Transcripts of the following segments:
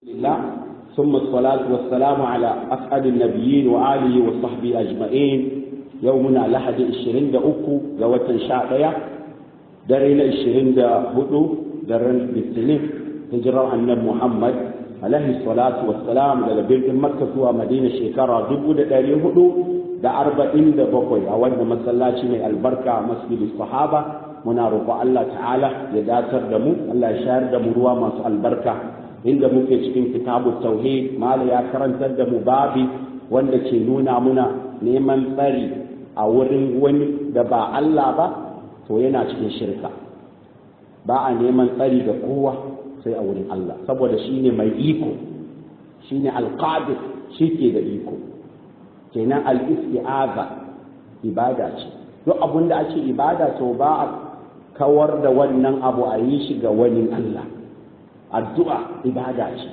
الله ثم الصلاة والسلام على أسعد النبيين وآله وصحبه أجمعين يومنا لحد الشرين دا أكو لوة شاعية درين الشرين دا هدو درين بالسنين هجرة النبي محمد عليه الصلاة والسلام دا بيت مكة ومدينة شكرا دبو دا داري هدو دا أربعين دا بقوي أولنا مسلاتي من البركة مسجد الصحابة muna roƙo Allah ta'ala ya datar da mu Allah ya shayar da mu ruwa masu albarka inda muke cikin kitabu tauhid mala ya karantar da mu babi wanda ke nuna muna neman tsari a wurin wani da ba Allah ba to yana cikin shirka ba a neman tsari da kowa sai a wurin Allah saboda shine mai iko shine alqadir shi ke da iko kenan al-isti'aza ibada ce duk abin da ake ibada to ba a kawar da wannan abu a yi shi ga wani Allah addu'a ibada ce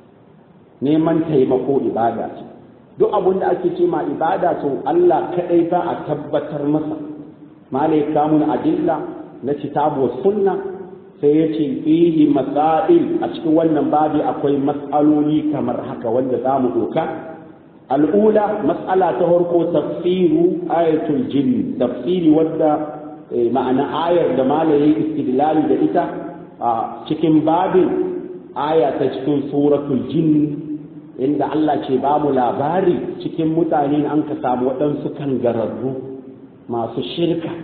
neman taimako ibada ce duk abin da ake ce ma ibada to Allah kadai za a tabbatar masa malai kamun adilla na kitabu sunna sai ya ce fihi masail a cikin wannan babi akwai matsaloli kamar haka wanda za mu doka al'ula matsala ta farko tafsiru ayatul jinn tafsiri wadda ma'ana ayar da malaye istidlali da ita a cikin babin aya ta cikin suratul jinn inda Allah ce ba mu labari cikin mutane an ka samu waɗansu kangararru masu shirka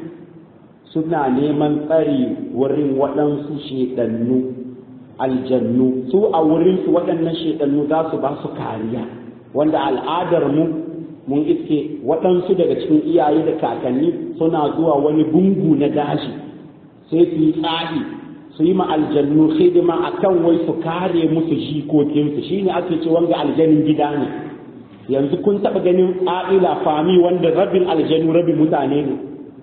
suna neman tsari wurin waɗansu shedannu aljannu su a wurinsu waɗannan shedannu za su ba su kariya wanda al'adar mu mun iske waɗansu daga cikin iyaye da kakanni suna zuwa wani gungu na gashi sai su yi tsari su yi aljannu hidima a kan wai su kare musu jikokinsu shi ne ake ce wanga aljanin gida ne yanzu kun taɓa ganin ƙa'ila fami wanda rabin aljanu rabin mutane ne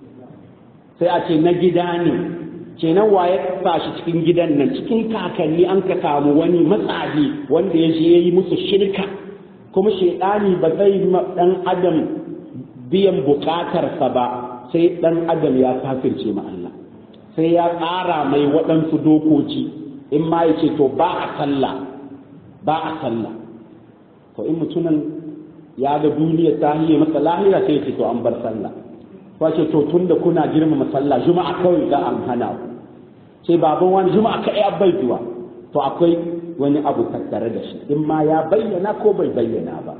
sai a ce na gida ne kenan waye sa shi cikin gidan nan cikin kakanni an ka samu wani matsahi wanda ya je ya yi musu shirka kuma shaidani ba zai dan adam biyan bukatarsa ba sai dan adam ya kafirce ma Allah sai ya tsara mai waɗansu dokoki in ma ya ce to ba a sallah ba a sallah to in mutumin ya ga duniya ta hiye masa lahira sai ya ce to an bar sallah ko ce to tunda kuna girmama sallah juma'a kawai za an hana ku sai baban wani juma'a kai bai zuwa to akwai wani abu tattare da shi in ma ya bayyana ko bai bayyana ba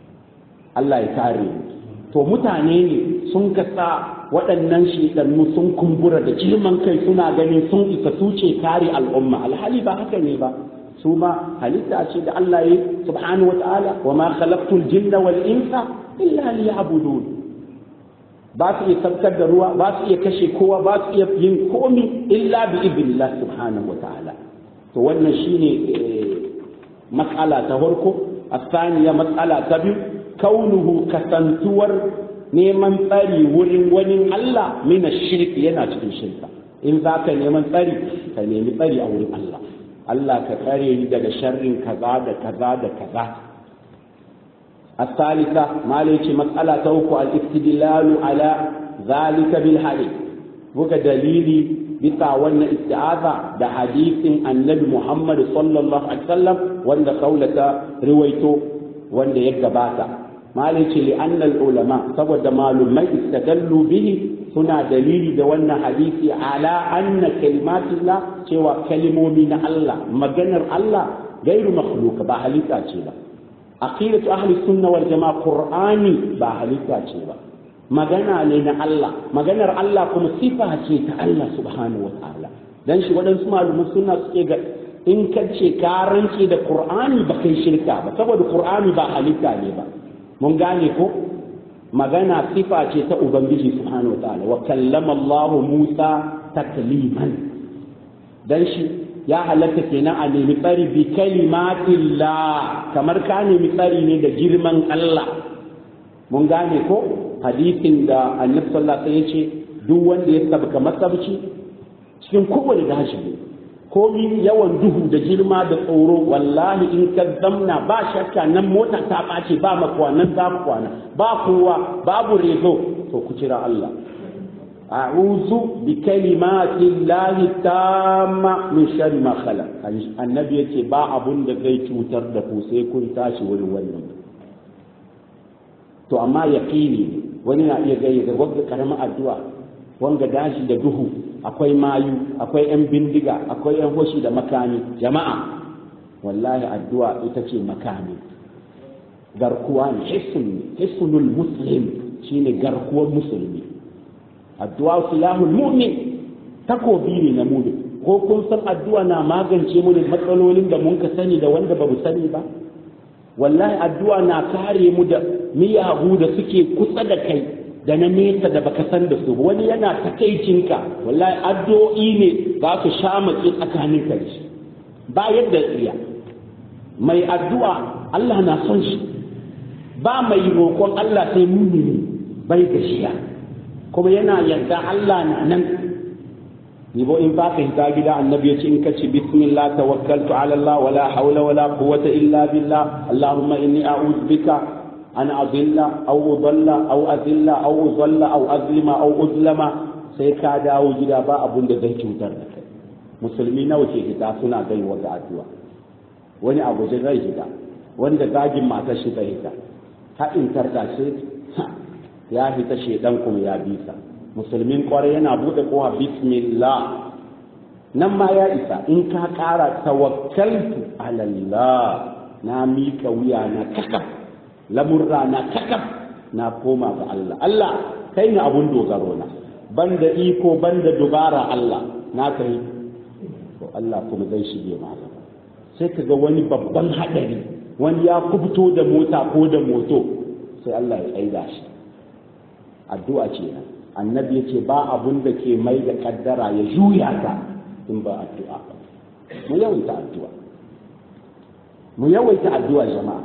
Allah ya kare to mutane ne sun kasa waɗannan shiɗannu sun kumbura da girman kai suna ganin sun isa su ce kare al'umma alhali ba haka ne ba su ma halitta ce da Allah ya subhanahu wa ta'ala wa ma khalaqtul jinna wal insa illa liya'budun ba su iya sabkar da ruwa ba su iya kashe kowa ba su iya yin komi illa bi idnillah subhanahu wa ta'ala to wannan shine matsala ta farko asaniya matsala ta biyu kaunuhu kasantuwar neman tsari wurin wani Allah mina shirki yana cikin shirka in za ka neman tsari ka nemi tsari a wurin Allah Allah ka tsare ni daga sharrin kaza da kaza da kaza الثالثة ما ليش مسألة توقع الاستدلال على ذلك بالحديث بك دليلي bisa wannan isti'aza da hadisin annabi Muhammad sallallahu alaihi wasallam wanda kaulata riwaito wanda ya gabata malai ce li annal ulama saboda malumai istadallu bihi suna dalili da wannan hadisi ala anna kalimatillah cewa kalimomi na Allah maganar Allah gairu makhluqa ba halitta ce ba aqidatu ahli sunna wal jamaa qur'ani ba halitta ce ba magana ne na Allah maganar Allah kuma sifa ce ta Allah subhanahu wa ta'ala dan shi waɗansu malaman suna suke ga in ka ce ka rance da Qur'ani ba kai shirka ba saboda Qur'ani ba halitta ne ba mun gane ko magana sifa ce ta ubangiji subhanahu wa ta'ala wa kallama Allah Musa takliman dan shi ya halatta kenan a nemi tsari bi kalimatillah kamar ka nemi tsari ne da girman Allah mun gane ko hadisin da annabi sallallahu alaihi ya ce duk wanda ya sabka masabci cikin kowane gashi ne komi yawan duhu da girma da tsoro wallahi in ka zamna ba shakka nan mota ta ɓace ba makwa nan za ku kwana ba kowa babu rezo to ku kira Allah a'udhu bi kalimati llahi tamma min sharri ma khalaq annabi yace ba abun da zai cutar da ku sai kun tashi wurin wannan to amma yaqini wani na iya gayyata wanda karamin addu'a wanga dashi da duhu akwai mayu akwai yan bindiga akwai yan hoshi da makami jama'a wallahi addu'a ita ce makami garkuwa ne hissun hissunul muslim shine garkuwar musulmi addu'a silahul mu'min takobi ne na mu'min ko kun san addu'a na magance mu da matsalolin da mun ka sani da wanda ba mu sani ba wallahi addu'a na kare mu da miyagu da suke kusa da kai da na nesa da baka san da su wani yana takaicinka wallahi addu'o'i ne za su sha matsi tsakanin ka shi ba yadda tsiya mai addu'a Allah na son shi ba mai roƙon Allah sai mumini bai gashiya kuma yana yarda Allah na nan Nibo in ba ka hita gida annabi ya ce in ka ci bismillah tawakkaltu ala Allah wala hawla wala quwwata illa billah Allahumma inni a'udhu bika an azilla aw udalla aw azilla aw uzalla aw azlima aw uzlama sai ka dawo gida ba abun da zai cutar da kai musulmi nawa ke hita suna gaiwa ga addu'a wani abu zai hita wanda zagin matar shi zai hita haɗin tarda shi ya hita shedan kuma ya bisa musulmin kwarai yana buɗe kowa bismillah nan ma ya isa in ka ƙara tawakkaltu alallah na mika wuya na kakaf lamurra na kakaf na koma ga Allah Allah kai ne abun dogaro na banda iko banda dubara Allah na kai to Allah kuma zai shige ma sai ka ga wani babban haɗari wani ya kubto da mota ko da moto sai Allah ya tsaida shi addu'a ce nan annabi ya ce ba abun da ke mai da kaddara ya juya ta in ba addu'a ba mu yawaita addu'a mu yawaita addu'a jama'a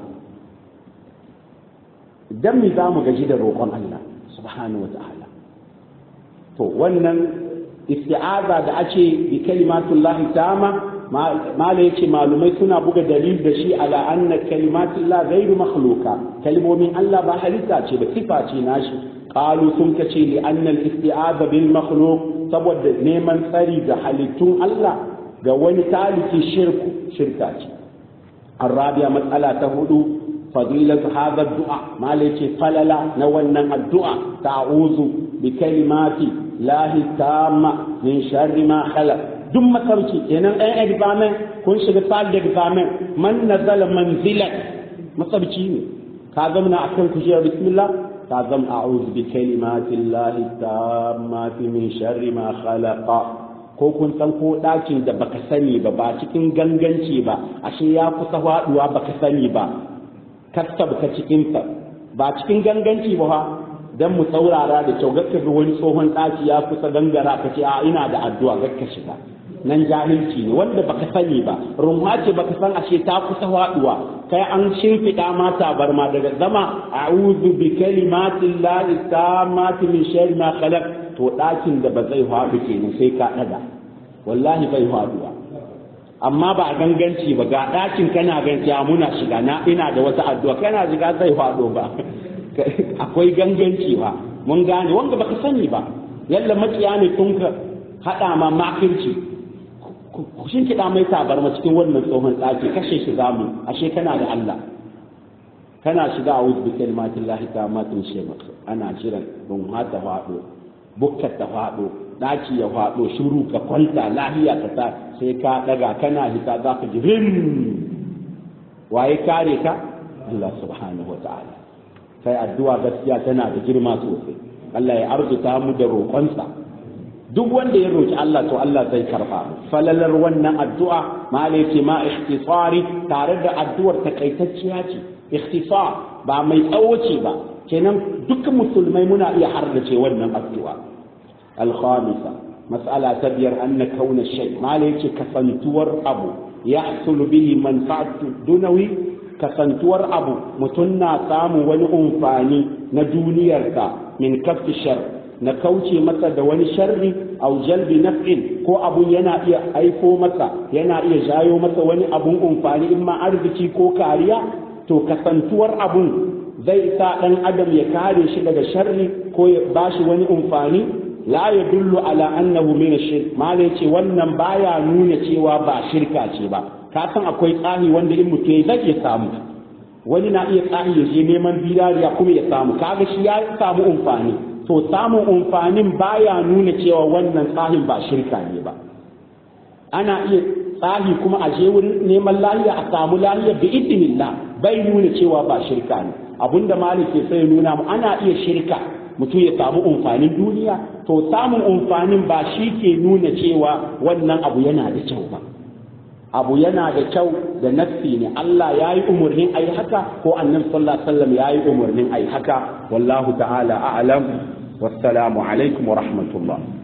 dan mi za mu gaji da roƙon Allah subhanahu wa ta'ala to wannan isti'aza da ake bi kalimatullahi tama mala yace malumai suna buga dalil da shi ala anna kalimatullah ghairu makhluqa kalmomin Allah ba halitta ce ba sifa ce nashi qalu sun kace li anna al-isti'aza bil makhluq saboda neman tsari ga halittun Allah ga wani taliki shirku shirka ce arabiya matsala ta hudu fadilatu hadha du'a mala yace falala na wannan addu'a ta'uzu bi kalimati lahi tamma min sharri ma khalaq duk makarci kenan ɗan examen kun shiga sal da examen man nazala manzilat masarci ne ka zamna akan kujerar bismillah ka zam a'udhu bi kalimati llahi tammati min sharri ma khalaqa ko kun san ko ɗakin da baka sani ba ba cikin ganganci ba ashe ya kusa faɗuwa baka sani ba kastab ka cikin ba cikin ganganci ba dan mu saurara da kyau gakka ga wani tsohon ɗaki ya kusa gangara ka ce a ina da addu'a gakka shiga nan jahilci ne wanda baka sani ba rumma ce baka san ashe ta kusa faduwa kai an shimfiɗa ma tabarma daga zama a'udhu bi kalimatin llahi tammati min sharri ma khalaq to ɗakin da ba zai faɗu kenan sai ka ɗaga wallahi bai faduwa amma ba a ganganci ba ga ɗakin kana ganci a muna shiga na ina da wata addu'a kana shiga zai faɗo ba akwai ganganci ba mun gane wanda baka sani ba yalla makiya ne tun ka haɗa ma makirci ku shin kiɗa mai tabarma cikin wannan tsohon ɗaki kashe shi zamu ashe kana da Allah kana shiga a wuzu bikin matin lahi ta matin shema ana jiran don hata faɗo bukkar ta faɗo ɗaki ya faɗo shuru ka kwanta lahiya ka ta sai ka ɗaga kana hita za ka ji rim waye kare ka Allah subhanahu wa ta'ala sai addu'a gaskiya tana da girma sosai Allah ya arzuta mu da roƙonsa duk wanda ya roki Allah to Allah zai karba falalar wannan addu'a ma ce ma ikhtisari tare da addu'ar takaitacciya ce ikhtisar ba mai tsawo ce ba kenan duk musulmai muna iya hardace wannan addu'a al-khamisa mas'ala ta biyar anna kauna shay ma ce kasantuwar abu yahsul bihi manfa'atu dunawi kasantuwar abu mutum na samu wani umfani na duniyarsa min kaffi shar na kauce masa da wani sharri au jalbi naf'in ko abun yana iya aiko masa yana iya jayo masa wani abun umfani in ma arziki ko kariya to kasantuwar abun zai sa dan adam ya kare shi daga sharri ko ya bashi wani umfani la yadullu ala annahu min ash-shirk malai ce wannan baya nuna cewa ba shirka ce ba ka san akwai tsahi wanda in mutum zai iya samu wani na iya tsahi ya je neman bidariya kuma ya samu kaga shi ya samu umfani to samun umfanin baya nuna cewa wannan tsahin ba shirka ne ba ana iya tsahi kuma a je wurin neman lahiya a samu lahiya bi idinillah bai nuna cewa ba shirka ne abinda malik ke sai nuna mu ana iya shirka mutum ya samu umfanin duniya to samun umfanin ba shi ke nuna cewa wannan abu yana da kyau ba abu yana da kyau da nassi ne Allah ya yi umarnin a yi haka ko annabi sallallahu alaihi wasallam ya yi umarnin a yi haka wallahu ta'ala a'lam wassalamu alaikum wa rahmatullah